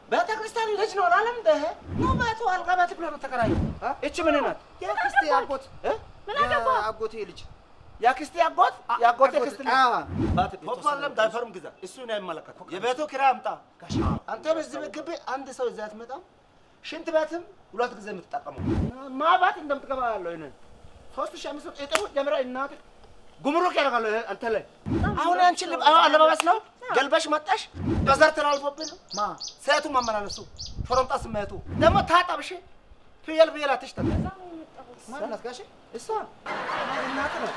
ቤተ ክርስቲያን ልጅ ነው አላለም እንደ ነው ቤቱ አልጋ ቤት ብሎ ነው ተከራዩ። እቺ ምን ናት? የአክስቴ አጎት እ? የአጎቴ ልጅ የአክስቴ አጎት የአጎቴ አጎት፣ ክስት ልጅ አዎ። ፖፖ አለም ዳይፈርም ግዛ። እሱ ነው አይመለከትም። የቤቱ ኪራይ አምጣ። አንተ በዚህ ግቢ አንድ ሰው እዚህ አትመጣም። ሽንት ቤትም ሁለት ጊዜ የምትጠቀመው ማባት እንደምትገባ ያለው ይሄንን ሶስት ሺህ አምስት መቶ እጥፍ ጀምራ እናት ጉምሩክ ያደርጋሉ ይሄ አንተ ላይ አሁን አንቺ ልብ አሁን አለባበስ ነው ገልበሽ መጣሽ በዘር ተላልፎብን ነው ማ ሴቱ ማመላለሱ ሾሮምጣ ስሜቱ ደግሞ ታጠብሽ ፍየል ፍየል አትሽተት ማናት ጋሼ? እሷ እናት ናት።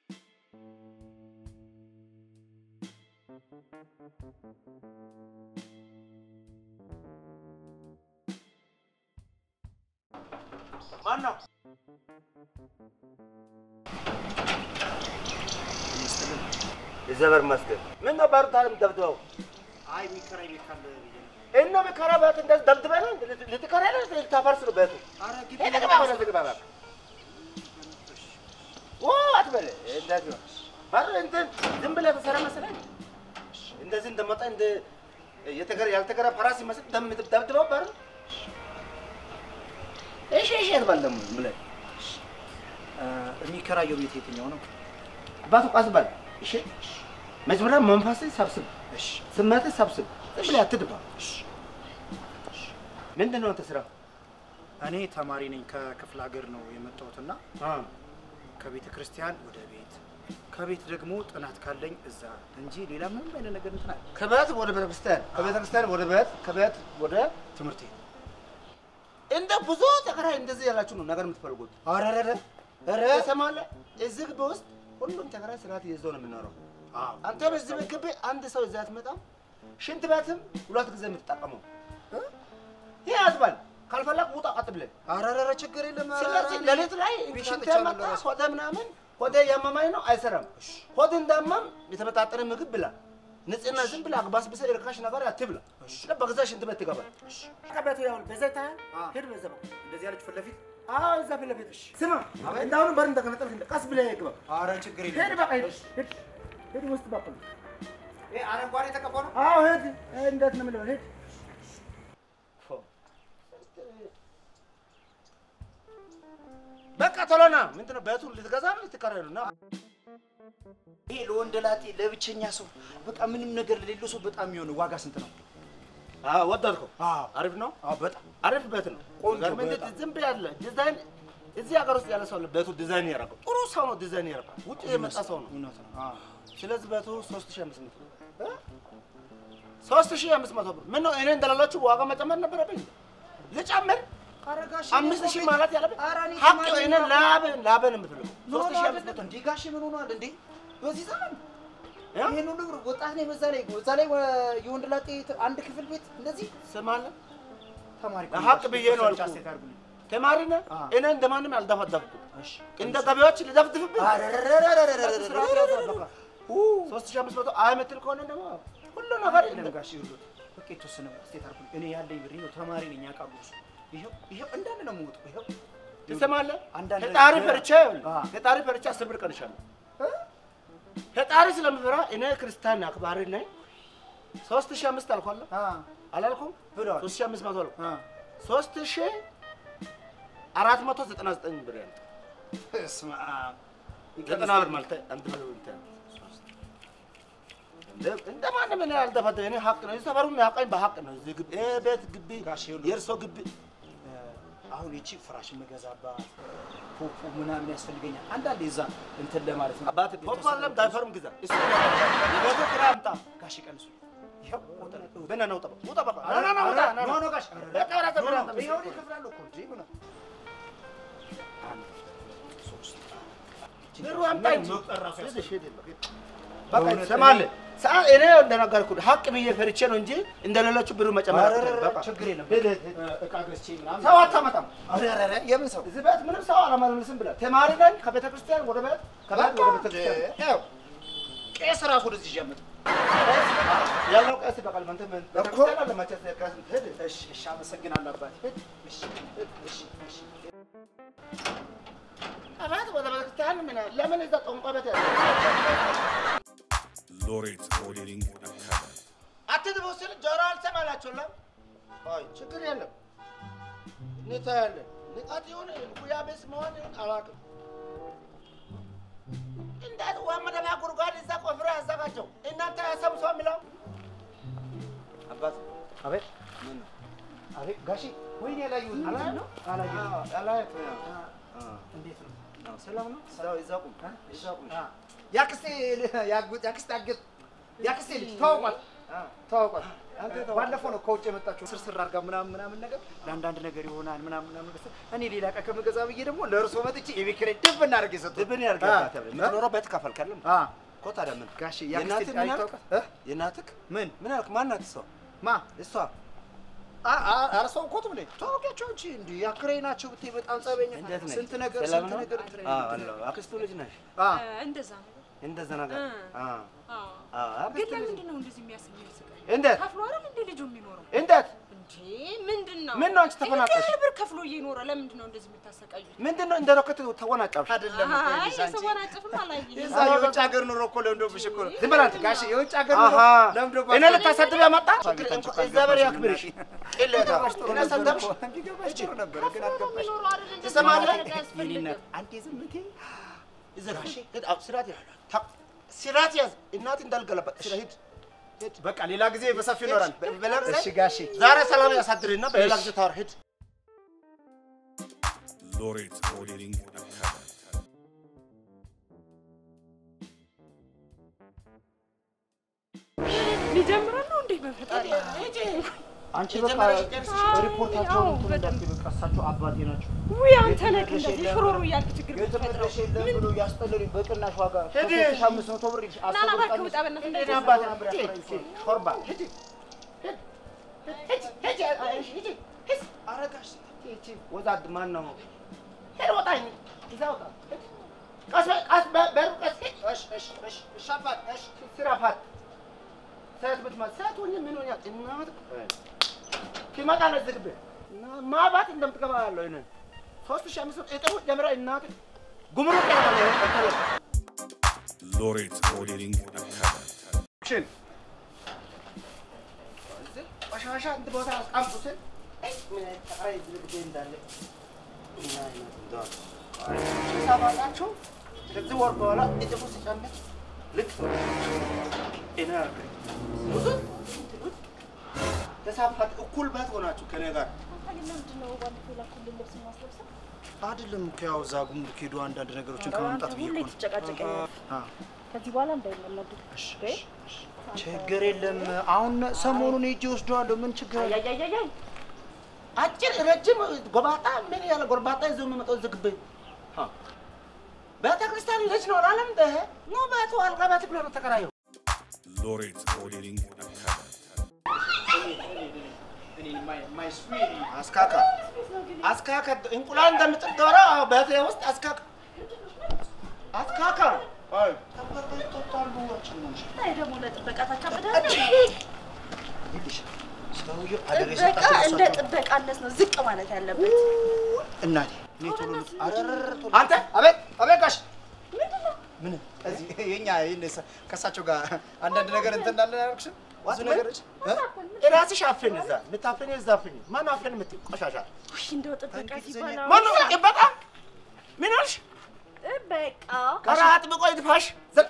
ማነው? እግዚአብሔር ይመስገን። ምን ነው ባሩ ታለም ደብድበው አይ የሚከራይ ቤት ካለ ብዬ ነው። እና መከራ ቤት እንደዚህ ደብድበህ ነው ልትከራ ነው ልታፈርስ ነው ቤቱ? ኧረ ግቢ ሄደህ ግባ ወደዚህ ግባ እባክህ። ኦ አትበል እንደዚህ ነው። ባሩ እንትን ዝም ብለህ ተሰራ መሰለኝ። እንደዚህ እንደመጣ እንደ የተገረ ያልተገረ ፓራስ ይመስል ደም ደብድበው ባሩ። እሺ እሺ አትበል ደግሞ ዝም ብለህ እ፣ የሚከራየው ቤት የትኛው ነው? አባቱ ቃስ በል እሺ። መጀመሪያ መንፈስህ ሰብስብ፣ እሺ ስሜትህ ሰብስብ። ዝም ብለህ አትድባ። ምንድን ነው አንተ ስራ? እኔ ተማሪ ነኝ። ከክፍለ ሀገር ነው የመጣሁትና አ ከቤተ ክርስቲያን ወደ ቤት ከቤት ደግሞ ጥናት ካለኝ እዛ እንጂ ሌላ ምንም አይነት ነገር እንትን አለ ከቤት ወደ ቤተክርስቲያን፣ ከቤተክርስቲያን ወደ ቤት፣ ከቤት ወደ ትምህርቴ እንደ ብዙ ተከራይ እንደዚህ ያላችሁ ነው ነገር የምትፈልጉት። አረረረ ኧረ ትሰማለህ? እዚህ ግቢ ውስጥ ሁሉም ተከራይ ስርዓት ይዘው ነው የሚኖረው። አዎ አንተ በዚህ ግቢ አንድ ሰው እዚህ አትመጣም። ሽንት ቤትም ሁለት ጊዜ የምትጠቀመው ይህ ያዝባል። ካልፈለግ ውጣ ቀጥ ብለህ። አረረረ ችግር የለም ኧረ፣ ስለዚህ ኧረ፣ ሌሊት ላይ ቢሻ ሽንት ብቻ መጣ ነው ሆደ ምናምን ሆደ ያመማኝ ነው አይሰራም። ሆድ እንዳመም የተመጣጠነ ምግብ ብላ። ንጽህና ዝም ብለህ አግባስብሰህ እርካሽ ነገር አትብላ። በገዛ ሽንት ቤት ትገባል። ከቤቱ ያው በዛ ይታያል። ሂድ በዛ በኩል እንደዚህ ያለች ፊት ለፊት አዎ እዛ ፊት ለፊት ስማ፣ እንዳሁኑ በር እንደከነጠልክ እንደ ቀስ ብለህ ግባ። አረ ችግር ሂድ የለም በቃ ሂድ ሂድ ሂድ ውስጥ በኩል ይሄ አረንጓዴ የተቀባው ነው አዎ ሂድ። እንዴት ነው የምልህ? ሂድ በቃ ቶሎ ና። ምንድን ነው ቤቱን ልትገዛ ነው ልትከራይ ነው? ና ይሄ ለወንድ ላጤ ለብቸኛ ሰው በቃ ምንም ነገር ለሌለው ሰው በጣም የሚሆን ዋጋ ስንት ነው? አዎ ወደድከው? አዎ አሪፍ ነው። አዎ በጣም አሪፍ ቤት ነው። ቆንጆ ገርመኝ በጣም። ዝም ብለህ ያለ ዲዛይን እዚህ ሀገር ውስጥ ያለ ሰው አለ ቤቱ ዲዛይን ያደረገው ጥሩ ሰው ነው። ዲዛይን ያደረገው ውጭ የመጣ ሰው ነው። እውነት ነው። አዎ ስለዚህ ቤቱ ሶስት ሺህ አምስት መቶ ሶስት ሺህ አምስት መቶ ብር ምን ነው እኔ እንደሌሎቹ ዋጋ መጨመር ነበረብኝ? ልጨምር ኧረ ጋሼ አምስት ሺህ ማለት ያለብኝ ኧረ እኔ ሀቅ ተማሪ እኔ ነኝ። ላብን ላብን የምትለው ሶስት ሶስት ሺህ አምስት መቶ እንዴ ጋሼ ምን ሆኗል እንዴ? በዚህ ዘመን እ? ይሄን ሁሉ ብር ወጣት ነኝ። በዛ ላይ በዛ ላይ ወ- የወንድ ላጤ አንድ ክፍል ቤት እንደዚህ ስማለህ ተማሪ ሀቅ ብዬ ነው አልኩህ። ተማሪ ነህ። አዎ። እኔ እንደማንም አልደፈደፍኩም። እንደ ገቢዎች ልደፍድፍብህ ሶስት ሺህ አምስት መቶ አይ የምትል ከሆነ ደግሞ ሁሉ ነገር አይደለም ጋሼ ይኸውልህ፣ በቃ የተወሰነ ስቴት አድርጉልኝ። እኔ ያለኝ ብር ይኸው ተማሪ ነኝ ያውቃሉ እሱ። ይኸው ይኸው እንዳለ ነው የምወጣው። ይኸው ትሰማለህ? አንዳንድ ፈጣሪ ነገር- ፈርቼ አዎ። ፈጣሪ ፈርቼ አስር ብር ቀንሻለሁ። ፈጣሪ ስለምፈራ እኔ ክርስቲያን አክባሪ ነኝ። ሶስት ሺህ አምስት አልኳለሁ አ አላልኩም? ብለዋል። ሶስት ሺህ አምስት መቶ አልኩ። አ ሶስት ሺህ አራት መቶ ዘጠና ዘጠኝ ብር ያለ በስመ አብ ዘጠና ብር ማለት አንድ ብር እንትን እንደ- እንደ ማንም እኔ አልደፈደፍም። እኔ ሀቅ ነው። እዚህ ሰፈሩ የሚያውቀኝ በሀቅ ነው። እዚህ ግቢ ይሄ ቤት ግቢ ጋሽ ይኸውልህ። የእርሶ ግቢ አሁን ይቺ ፍራሽ የምገዛባት ፖፖ ምናምን ያስፈልገኛል። አንዳንዴ እዛ እንትን ለማለት ነው። አባት ፖፖ አለም ዳይፈርም ግዛ። እሱ ነው የቤቱ ኪራይ አምጣ። ጋሽ ቀንሱ። ይኸው ቁጥር በና ነው ጠባ ውጣ በቃ ና ና ና ውጣ ና ና ኖ ኖ ጋሽ በቃ ወደ ኖ ኖ ተብራ ይኸው እኔ እከፍላለሁ እኮ እንዴ ምን አንድ ሶስት ብሩ አምጣ እንጂ መቁጠር ራሱ ሂድ፣ ያስፈልጋል። ሂድ፣ ሂድ። በቃ በእውነት ትሰማለህ? ሰዓት እኔ እንደነገርኩህ ሀቅ ብዬ ፈርቼ ነው እንጂ እንደሌሎቹ ብሩ መጨመር ኧረ አልችልም። በቃ ችግር የለም። ሂድ፣ ሂድ፣ ሂድ። እቃ ገዝቼ ምናምን ሰው አታመጣም። ኧረ ኧረ ኧረ የምን ሰው እዚህ ቤት ምንም ሰው አላመልስም ብለህ ተማሪ ነኝ። ከቤተ ክርስቲያን ወደ ቤት ከቤት ወደ ቤተ ክርስቲያን ያው ቄስ ራሱ ወደዚህ ይዤ አመጣሁ። ያለው ቀስ በቃል መንተ ምን ቤተ እኮ። ክርስቲያን አለ መቼስ ቀስ ሂድ። እሺ እሺ፣ አመሰግናለሁ አባቴ። እሺ እሺ እሺ ከቤት ወደ ቤተ ክርስቲያን ምን ለምን እዛ ጠንቋይ ቤት ያለ ሎሬት ሞዴሊንግ አካዳሚ አትድቡ ስል ጆሮ አልሰማላችሁም። አይ ችግር የለም እንታያለን። ንቃት የሆነ ጉያ ቤስ መሆን ይሁን አላውቅም። እንዳት ውሃ መደባ ጉድጓድ እዛ ቆፍሮ ያዘጋጀው እናንተ ያሰሙ ሰው የሚለው አባት አቤት ምን ነው አቤት ጋሺ ወይኔ ያላየሁት አላየሁም? ነው አላየሁት አላየሁም። እንዴት ነው አዎ፣ ሰላም ነው። እዛው እዛው ቁም እዛው ቁም። ያክስቴ ያጉት ያክስቴ አገት ያክስቴ ልጅ ተዋውቋት ተዋውቋት አንተ ተዋውቋት። ባለፈው ነው ከውጭ የመጣችው ስርስር አድርጋ ምናምን ምናምን ነገር ለአንዳንድ ነገር ይሆናል ምናምን ምናምን ነገር እኔ ሌላ ዕቃ ከምገዛ ብዬ ደግሞ ለእርሶ መጥቼ የቤት ኪራይ ድብ እናደርግ የሰጡት ድብን ያርጋት የምትኖረው ቤት ከፈልከልም አ እኮ ታዲያ ምን ጋሺ የእናትህ ያክስቴ ምን አልክ? አይታወቃት እ የእናትህ ምን ምን አልክ? ማናት እሷ? ማ እሷ አ አ አረሰው እኮ ትብለ ተዋውቂያቸው እንጂ እንዴ ያክራይ ናቸው ብትይ በጣም ጸበኛ እንዴት ነች? ስንት ነገር ሰላም ስንት ነው? ነገር እንትን አዎ፣ እንትን አለሁ። አክስቱ ልጅ ነሽ? አ እንደዛ ነው። እንደዛ ነገር እ። አዎ፣ አዎ። አዎ፣ ግን አክስቱ ልጅ ለምንድን ነው እንደዚህ የሚያስብ የሚያስቀኝ? እንዴት ከፍሎ አይደል እንደ ልጁ የሚኖረው እንዴት እንዴ? ምንድን ነው ምን ነው አንቺ ተፈናቀልሽ? ይሄን ያህል ብር ከፍሎ እየኖረ ለምንድን ነው እንደዚህ የምታሰቃዩት? ምንድን ነው እንደ ሮኬት ተወናጨብሽ? አይደለም እኮ አይ ይኸውልሽ አንቺ የሰወናጭፍም አላየህም። የዛ የውጭ ሀገር ኑሮ እኮ ለምዶብሽ እኮ ነው። ዝም በል አንተ። ጋሼ የውጭ ሀገር ኑሮ አሃ ለምዶብሽ እኔ ልታሳድብ ያመጣ እግዚአብሔር ያክብርሽ። ቅሌታ እኔ ሰደብሽ ቢገባሽ ጥሩ ነበር ግን ከፍሎ ነው አልገባሽ። የሚኖረው አይደል? እንደዚህ ትሰማለህ? ማድረግ አያስፈልግም። አንዴ ዝም ብትይ ይዘጋሽ። ሂድ፣ አዎ፣ ስርዓት ያዝ። ታ- ስርዓት ያዝ። እናት እንዳልገለበጥ ስለ ሂድ ሂድ። በቃ ሌላ ጊዜ በሰፊው ይኖራል። በ- በሌላ ጊዜ? እሺ ጋሼ ዛሬ ሰላም ያሳድርና በሌላ ጊዜ ታወራ። ሂድ። Lorit Modeling Academy. ሊጀምረን ነው እንዴ? በፈጣሪ አንቺ በቃ ሪፖርታቸውን እንትን እንዳትዪ በቃ እሳቸው አባቴ ናቸው። ውይ አንተ ነህ የትም እንደዚህ የለም ሽሮሮ ብሎ- እያልክ ችግር የትም የምትፈጥረው። መድረሻ የለም ብሎ ያስጠለሉኝ በቅናሽ ዋጋ ሂድ። ከሶስት ሺህ አምስት መቶ ብር ይልሽ ና ና አስር ብር እባክህ ቀንስ። ውጣ በእናትህ እኔ እንደዚህ አባቴ ነበር ሂድ፣ ያፈራኝ። ሂድ፣ ሾርባ ሂድ፣ ሂድ፣ ሂድ፣ ሂድ፣ ሂድ፣ ሂድ፣ ሂድ። ኧረ ጋሽ ሂድ፣ ሂድ። ወዛድ ማን ነው? ሂድ፣ ውጣ፣ እዛ ውጣ። ሂድ። ቀስ በል፣ ቀስ በል፣ በሩ ቀስ ሂድ። እሺ፣ እሺ፣ እሺ፣ እሺ፣ አባት፣ እሺ፣ ስራ ፋት። ሴት ብትመጣ ሴት ሆኜ ምን ሆኛ እናት ሲመጣ ነው ዝግብህ እና ማባት እንደምትገባ ያለው ይሄንን ሶስት ሺህ አምስት መቶ እጥሩ ጀምራ እናት ጉምሩክ ያለ Lorit Modeling Academy. ሽን ቆሻሻ እንትን ቦታ አስቀምጡ ስል አይ ምን አይነት ጠቅላይ ዝግጅት እንዳለ ምን አይነት እንደሆነ ሲሳባላቸው ከዚህ ወር በኋላ እጥፉ ሲጨምር ልክ እኔ አልኩኝ ብዙ እንትኑት ተሳፋት እኩል በት ሆናችሁ ከኔ ጋር አይደለም እኮ ያው እዛ ጉምሩክ ሄዶ አንዳንድ ነገሮችን ከመምጣት ብዬ እኮ ነው። ትጨቃጨቀኛለህ። አ፣ ከዚህ በኋላ እንዳይመለዱ። እሺ፣ እሺ፣ እሺ። ችግር የለም። አሁን ሰሞኑን ሄጄ ወስደዋለሁ። ምን ችግር አለ? አያያያያይ አጭር ረጅም ጎባጣ ምን ያለ ጎርባጣ ይዞ የሚመጣው ዝግብ ቤተ ክርስቲያን ልጅ ነው አላለም እንደ ኖ ቤቱ አልጋ ቤት ብሎ ነው ተከራየው Lorit Modeling Academy. አስካካ አስካካ እንቁላል እንደምጥል ዶሮ ቤቴ ውስጥ አስካካ አስካካ አይ ላይ ደግሞ ለጥበቃ ታካብዳለህ። ይልሽ ሰውዬው አደረ ጥበቃ የሰጣቸው እንደ እሳቸው። ጥበቃነት ነው ዝቅ ማለት ያለበት። እናቴ እኔ ቶሎ አረረረ ቶሎ አንተ አቤት አቤት ጋሽ ምን እዚህ የኛ ይሄን እሳ- ከእሳቸው ጋር አንዳንድ ነገር እንትን እንዳለን አላልኩሽም? ብዙ ምን? ነገሮች እ? ራስሽ አፍን እዛ የምታፍን እዛ አፍን ማን አፍን የምትይው ቆሻሻ ውይ እንደው ጥበቃ ሲባል አሁን ማን ነው ጥበቃ ምን ሆንሽ ጥበቃ ኧረ አጥብቆ ይድፋሽ ዘ-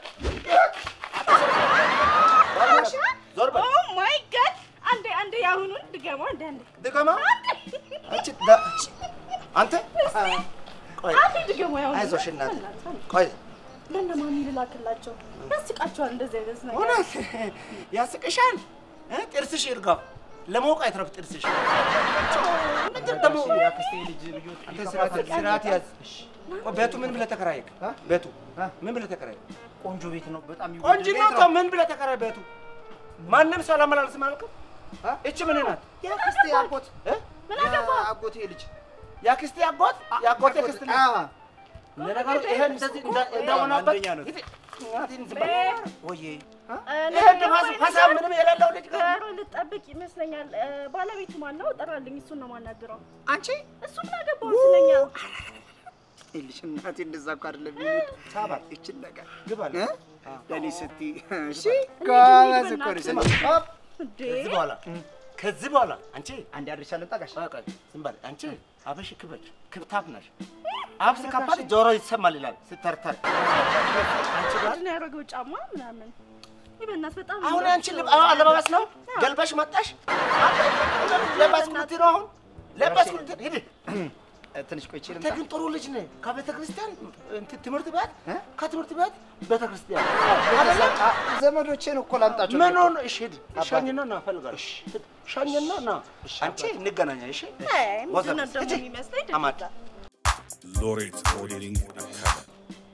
ዞር በል ኦ ማይ ጋድ! አንዴ አንዴ የአሁኑን ድገመው። አንዴ አንዴ ድገማ አንቺ ዳ- አንተ ቆይ አንዴ ድገመው። የአሁኑን አይዞሽ እናቴ በእናትህ አንዴ። ቆይ ለእነ ማሚ ልላክላቸው። ያስቃቸዋል እንደዚህ አይነት ነገር። እውነት ያስቅሻል እ? ጥርስሽ ይርጋው ለመውቅ አይትረፍ ጥርስሽ ምንድን ደግሞ የአክስቴ ልጅ ልጆች አንተ ስርዓት ስርዓት ያዝ ቆይ ቤቱ ምን ብለህ ተከራየክ እ? ቤቱ እ? ምን ብለህ ተከራየክ ቆንጆ ቤት ነው በጣም ይወደድ ቆንጆ ቤት ነው ነው። እኮ ምን ብለህ ተከራይ ቤቱ ማንም ሰው አላመላልስም አልክም እ? እቺ ምን ናት የአክስቴ አጎት እ? ምን አገባ? አጎቴ ልጅ የአክስቴ አጎት የአጎቴ ክስት ነው አ፣ ለነገሩ ይሄ እንደዚህ እንዳ- እንደሆነበት አንደኛ ነው። ሂድ፣ እናቴን ዝም በል። ወይዬ እኔ ይሄ ንፋስ ሀሳብ ምንም የሌለው ልጅ ጋር ዶሮ ልጠብቅ ይመስለኛል። እ፣ ባለቤቱ ማን ነው? ጥራልኝ። እሱን ነው የማናግረው። አንቺ እሱ ምን አገባው ስለኛ? ልጅ እናቴ እንደዛ እኮ አይደለም የሚሄድ ሳባ ይችን ነገር ግባ አለ። እ? ለእኔ ስትይ እሺ እንሂድ፣ ጎበዝ እንሂድ እኮ ነሽ በእናትህ። ሆፕ እንዴ ከዚህ በኋላ ከዚህ በኋላ አንቺ አንድ አድርሻ ልምጣ ጋሽ ቆይ ቆይ ዝም በል አንቺ አበሽ ክበድ ክብታፍ ነሽ። አፍ ሲከፋት ጆሮ ይሰማል ይላል ስተርተር። አንቺ ጋር ምንድን ነው ያደረገው ጫማ ምናምን? ይህ በእናትህ በጣም አሁን አንቺ ልብ አዎ አለባበስ ነው ገልበሽ መጣሽ። ለባስ ኩልቲ ነው አሁን ለባስ ኩልቲ ሂድ። ትንሽ ቆይቼ አንተ ልምጣ ግን ጥሩ ልጅ ነህ። ከቤተ ክርስቲያን እንትን ትምህርት ቤት እ? ከትምህርት ቤት ቤተ ክርስቲያን አይደለም አ፣ ዘመዶቼን እኮ ላምጣቸው ምን ሆነ? እሺ ሂድ ሻኝና ና እፈልጋለሁ። ሂድ፣ ሻኝና ና አንቺ እንገናኛ። እሺ አይ፣ ምንድን ነው ወዘብ ደግሞ ሂጂ። የሚመስለኝ አማድ Laureate Modeling Academy.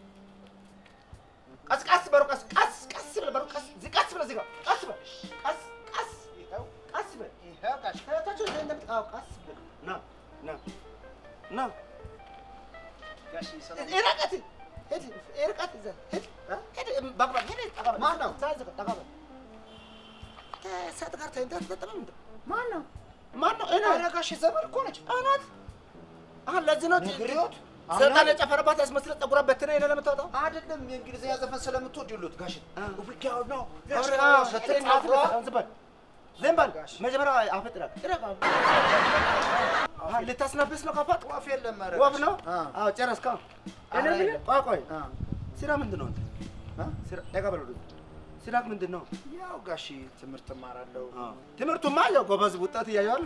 ቀስ ቀስ በሩ ቀስ ቀስ ቀስ ብለህ በሩ ቀስ ዚ- ቀስ ብለህ እዚህ ጋር ቀስ በል ቀስ ቀስ ይኸው ቀስ በል ይኸው ጋሽ ከታች ወደ እንደምት አዎ ቀስ ብለህ ና ና ና ጋሽ ሰላም ይረቀት ሂድ ይርቀት እዛ ሂድ ሂድ ባግባ ሂድ ጠጋ በል ማን ነው? እዛ እዚህ ጋር ጠጋ በል ከሰጥ ጋር ተኝተህ ትጠጥም እንደ ማን ነው? ማን ነው እኔ ኧረ ጋሽ ዘመድ እኮ ነች። አናት አሁን ለዚህ ነው ነግሬዎት ሰይጣን የጨፈረባት ያስመስለ ፀጉሯ በትነ ይነ ለምታወጣው አይደለም የእንግሊዝኛ ዘፈን ስለምትወድ ይሉት ጋሽ ውጊያው ነው ስትለኝ ዝም በል ዝም በል መጀመሪያ አፈጥራል ልታስነብስ ነው ካፋት ወፍ የለም ኧረ ወፍ ነው አ። አዎ ጨረስካ እኔ ኧረ የምልህ የለም። ቆይ ቆይ አ። ስራ ምንድን ነው አንተ አ? ስራ ጠጋ በል ወደዚህ ስራ ምንድን ነው ያው ጋሽ ትምህርት እማራለሁ ትምህርቱማ ያው ጎበዝ ውጣት እያየዋል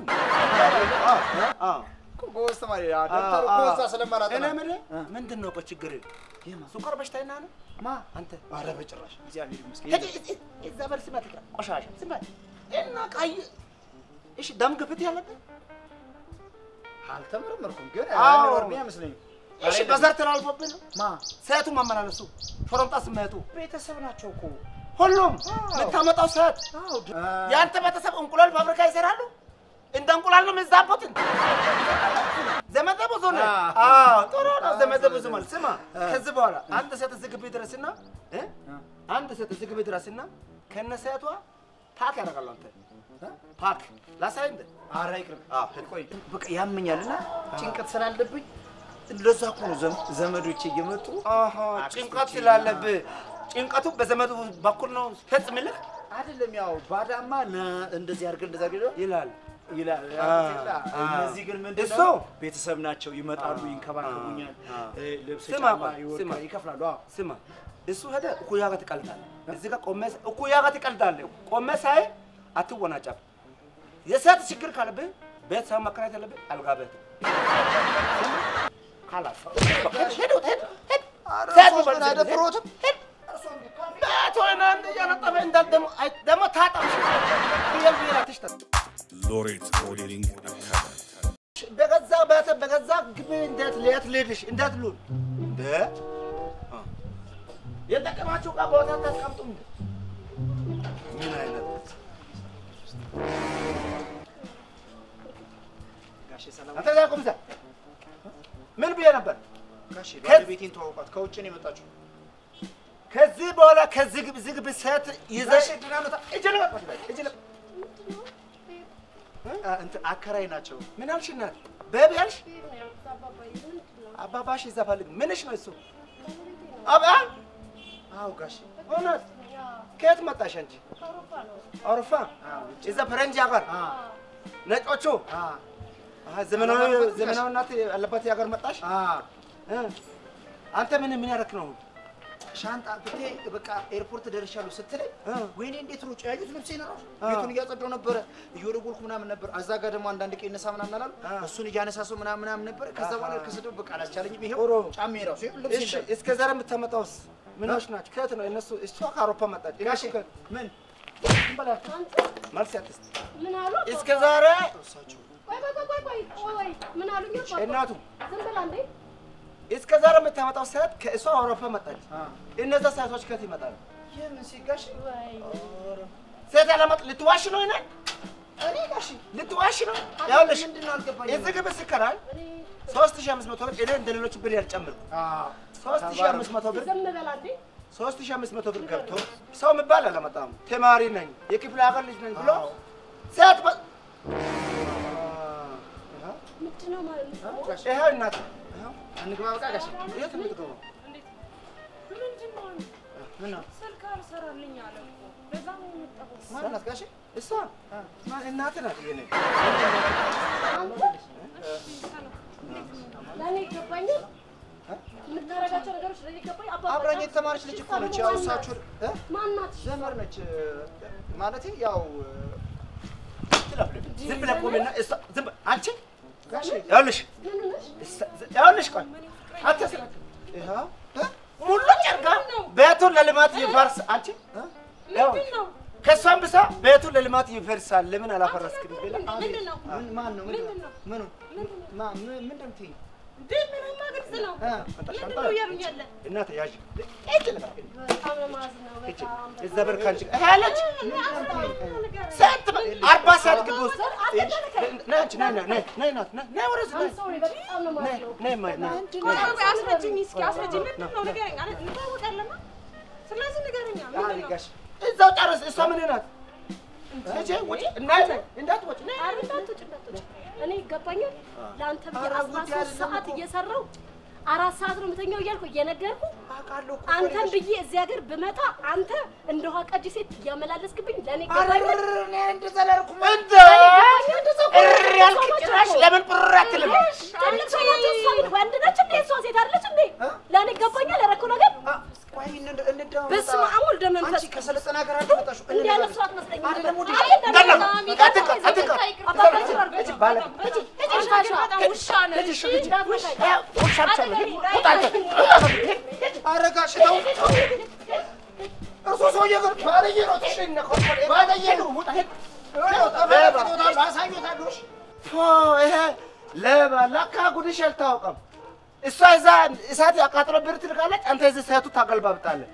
እኮ ጎበዝ ተማሪ አ፣ ደብተሩ እኮ እዛ ስለማላጠና እኔ የምልህ አ። ምንድን ነው ቆይ ችግር የማ? ስኳር በሽታ ይና ነው ማ አንተ ኧረ በጭራሽ እግዚአብሔር ይመስገን ሄድ እዛ በል ስማ ትቅራ ቆሻሻ ዝም በል እና ቀይ እሺ ደም ግፊት ያለብህ አልተመረመርኩም ግን አዎ። የሚኖርብኝ አይመስለኝም እሺ በዘር ተላልፎብህ ነው ማ ሰቱ ማመላለሱ ሾረምጣ ስሜቱ ቤተሰብ ናቸው እኮ ሁሉም አዎ። የምታመጣው ሰት አዎ ድ- የአንተ ቤተሰብ እንቁላል ፋብሪካ ይሰራሉ እንደ እንቁላል ነው የሚዛቡትን ዘመደ ብዙ ነው አ። አዎ ጥሩ ነው ዘመደ ብዙ ማለት ስማ ከዚህ በኋላ አንድ ሴት እዚህ ግቢ ድረስና እ? አንድ ሴት እዚህ ግቢ ድረስና ከነ ሴቷ ፓክ ያደርጋሉ አንተ እ? ፓክ ላሳይ እንደ ኧረ ይቅርብ አዎ ሂድ። ቆይ በቃ ያመኛልና ጭንቀት ስላለብኝ እንደዛ እኮ ነው ዘም- ዘመዶቼ እየመጡ አሃ ጭንቀት ስላለብህ ጭንቀቱ በዘመዱ በኩል ነው ፈጽምልህ አይደለም ያው ባዳማ ና እንደዚህ አድርገን እንደዛ አድርገን ይላል ይላል አ፣ አ። እነዚህ ግን ምንድን እሱ ነው ቤተሰብ ናቸው ይመጣሉ ይንከባከቡኛል አ። እ፣ ልብስ ስማ ጫማ ቆይ፣ ይወርቃል፣ ስማ። ይከፍላሉ አዎ ስማ እሱ ሄደ እኩያ ጋር ትቀልዳለህ። እዚህ ጋር ቆሜ እኩያ ጋር ትቀልዳለህ። ቆሜ ሳይ አትወናጨፍ። የሴት ችግር ካለብህ ቤት ሰው መከራየት ያለብህ አልጋ ቤት ካላስ ሄድ ሄድ ሄድ ሴት እርሶስ በል ምን አይደፍሮትም? ሄድ ቤት ሆነ አንድ እያነጠፈ እንዳል ደግሞ አይ ደግሞ ታጣም ብየል ብየል አትሽጠት Laureate Modeling Academy. በገዛ ቤት በገዛ ግቢ እንዴት ሌት ልድሽ እንዴት ሉል እንደ የጠቀማችሁ ዕቃ ቦታ ታስቀምጡ እንደ ምን አይነት ጋሼ ሰላም አንተ ዛ ቁም እዛ ምን ብዬ ነበር? ጋሼ ከ- ባለቤቴን ተዋውቋት ከውጭ ነው የመጣችው ከዚህ በኋላ ከዚህ ግብ ዝግ ብ ሴት ይዘሽ ጋሼ ድናመታ እጅ ለቀቅ እጅ ለቀቅ እንትን አከራይ ናቸው ምን አልሽ እናት ቤቢ አልሽ አባባሽ ይዛ ፈልግ ምንሽ ነው እሱ አባ አዎ ጋሼ እውነት ከየት መጣሽ አንቺ አውሮፓ እዛ ፈረንጅ ሀገር አ ነጮቹ አ አሀ፣ ዘመናዊ ዘመናዊ እናት ያለባት ሀገር መጣሽ አ እ። አንተ ምን ምን ያደረክ ነው ሻንጣ ብቴ በቃ ኤርፖርት ደርሻለሁ ስትለኝ እ። ወይኔ እንዴት ነው ያዩት ልብሴ ነው አ። ቤቱን እያጸዳሁ ነበረ እየወለወልኩ ምናምን ነበር እዛ ጋር ደግሞ አንዳንድ ቀይ ነሳ ምናምን አላሉ አ። እሱን እያነሳሰው ምናምን ምናምን ነበር ከዛ በኋላ ከስድብ በቃ አላስቻለኝም ይሄው ጥሩ። ጫሜ ራሱ ይኸው ልብሴ እሺ እንዳለ። እስከ ዛሬ የምታመጣውስ ምኖች ናቸው ከየት ነው እነሱ እሷ ከአውሮፓ መጣች ጋሼ እነሱ ከ- ምን ዝም በላት። መልስ ያትስጥ ምን አሉ? እስከ ዛሬ ቆይ ቆይ ቆይ ቆይ ቆይ ቆይ ምን አሉኝ? አባባ? እናቱ ዝም ብላ እንዴ? እስከ ዛሬ የምታመጣው ሴት ከእሷ አውሮፓ መጣች አ። እነዛ ሴቶች ከየት ይመጣሉ የምን ሲጋሽ ወይ ሴት ያለመጥ ልትዋሽ ነው ይነ እኔ ጋሽ ልትዋሽ ነው ያውልሽ ምንድን ነው አልገባኝም እዚህ ግብ ስከራይ ሶስት ሺህ አምስት መቶ ብር እኔ እንደ ሌሎች ብር ያልጨምርኩ አ ሶስት ሺህ አምስት መቶ ብር ዝም በላ እንዴ? ሶስት ሺህ አምስት መቶ ብር ገብቶ ሰው የሚባል አላመጣም። ተማሪ ነኝ የክፍለ ሀገር ልጅ ነኝ ብሎ አዎ። ሴት በ- ምንድን ነው ማለት ነው? ጋሽ ይኸው እናት ይኸው እንግባ በቃ ጋሽ የት ነው የምትገባው? ምንድን ነው? ምን ነው? ስልክ አልሰራልኝ አለ እኮ። ለዛ ነው የመጣሁት። ማናት ጋሽ እሷ ማ እናትህ ናት የኔ ለእኔ ይገባኛል። የምታረጋቸው ነገሮች ለእኔ ይገባኝ። አባባ አብራኝ በጣም የተማረች ልጅ እኮ ነች። ያው እሳችሁ እ? ማናት? ዘመር ነች ማለት ያው ትለፍልፍ ዝም ብለህ ቆሜና እሷ ዝም በል አንቺ ጋሼ ይኸውልሽ እሷ- ይኸውልሽ ቆይ አትስራ ይኸው እ? ሙሉ ጨርጋ ቤቱን ለልማት ይፈርስ አንቺ እ? ምንድን ነው? ከእሷም ብሳ ቤቱን ለልማት ይፈርሳል ለምን አላፈረስክም ብላ ምንድን ነው? ምን ማን ነው ምንድን ነው? ምኑ ማ ምን ምንድን ነው የምትይኝ? እንዴ ምንማ ግልጽ ነው። እ? ምንድን ነው እያሉኝ ያለ? እናት ያዥ ሂድ ልበል። በጣም ነው የማዝነው። ሂድ በጣም እዛ በር ከአንቺ ጋር ይሄ አለች ስንት በ- አርባ ሰዓት ግቢ ውስጥ ሂድ። ነይ አንቺ ነይ ነይ ነይ ነይ ናት ነይ ነይ ወደዚህ ነይ ሶሪ፣ በጣም ነው ነይ የማዝነው። ነይ ማይ ነይ ቆይ ቆይ አስረጅኝ እስኪ አስረጅኝ። ምንድን ነው ንገረኝ። አለ እንታወቃለና ስለዚህ ንገረኛ። ምንድን ነው? ጋሽ እዛው ጨርስ። እሷ ምን ናት? እጄ ውጪ እናይ ነይ እንዳትወጪ ነይ ኧረ እንዳትወጪ፣ እንዳትወጪ። እኔ ይገባኛል። ለአንተ ብዬ አስራ ሦስት ሰዓት እየሰራሁ አራት ሰዓት ነው የምተኛው እያልኩ እየነገርኩ አውቃለሁ እኮ አንተን ብዬ እዚህ ሀገር ብመጣ አንተ እንደ ውሃ ቀጂ ሴት እያመላለስክብኝ ለእኔ ይገባኛል። እኔ እንደዛ አላልኩም። እንደ እሪ ያልክ ጭራሽ ለምን ብር አትልም? ትልቅ ሰው ናቸው። እሷ ግን ወንድ ነች እንዴ? እሷ ሴት አይደለች እንዴ? ለእኔ ይገባኛል ያደረኩት ነገር። አ፣ ቆይ እንደ- እንደው በስመ አብ ወልደ መንፈስ አንቺ ከሰለጠነ ሀገር አይደል የመጣሽው? እንዲህ አይነት ሰው አትመስለኝም ነበር። አይደለም ወደ አይ እንደዚህ እንዳለ ነው። አትንካ አትንካ አባባችን አድርገው። እጅ ባለ እጅ እጅ ሻሻ በጣም ውሻ ነህ። እጅ እንዳትነካኝ። ውሻ ብቻ ነው። ውጣ አንተ። ኧረ ጋሽ ተው። እሱ ሰውዬ ግን ባለየ ነው። ትሽኝ ነው። ባለየ ነው። ውጣ ሂድ። ጠፋ አሳዩታለሁ። እሺ። ፎ ይሄ ሌባ ለካ ጉድሽ አልታወቀም። እሷ እዛ እሳት ያቃጥሎ ብር ትልቃለች፣ አንተ እዚህ ሰቱ ታገልባብጣለህ።